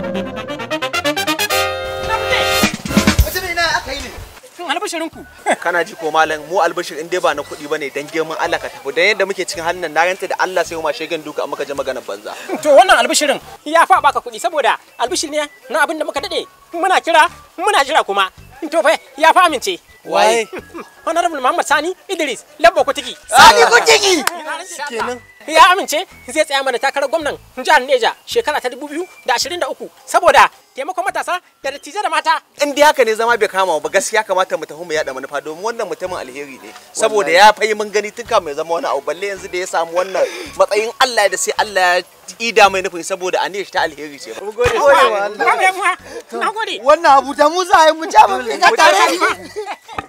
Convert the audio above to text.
Mutum ina aka yi ne. albishirinku kana ji ko malam mu albishir in dai ba na kuɗi bane dan girman Allah ka tafi dan yadda muke cikin halin nan na ranta da Allah sai ma shegen duka amma ka je maganar banza to wannan albishirin ya fa baka kuɗi saboda albishir ne na abin da muka dade muna kira muna jira kuma to fa ya fa amince waye honorable Muhammad Sani Idris Labbo Kutiki Sani Kutiki. kenan ya amince zai tsaya mana takarar gwamnan jihar Neja shekara ta 2023 saboda taimakon matasa da dattijai da mata in dai haka ne zama bai kama ba gaskiya kamata mu tafi mu yada manufa domin wannan mutumin alheri ne saboda ya fayi mun gani tun kafin ya zama wani abu balle yanzu da ya samu wannan matsayin Allah da sai Allah ya ida mai nufin saboda aniyar shi ta alheri ce ba Gode wa Allah. Babu yamuwa. Na gode. Wannan abu da mu za a yi mu ja mu fita tare.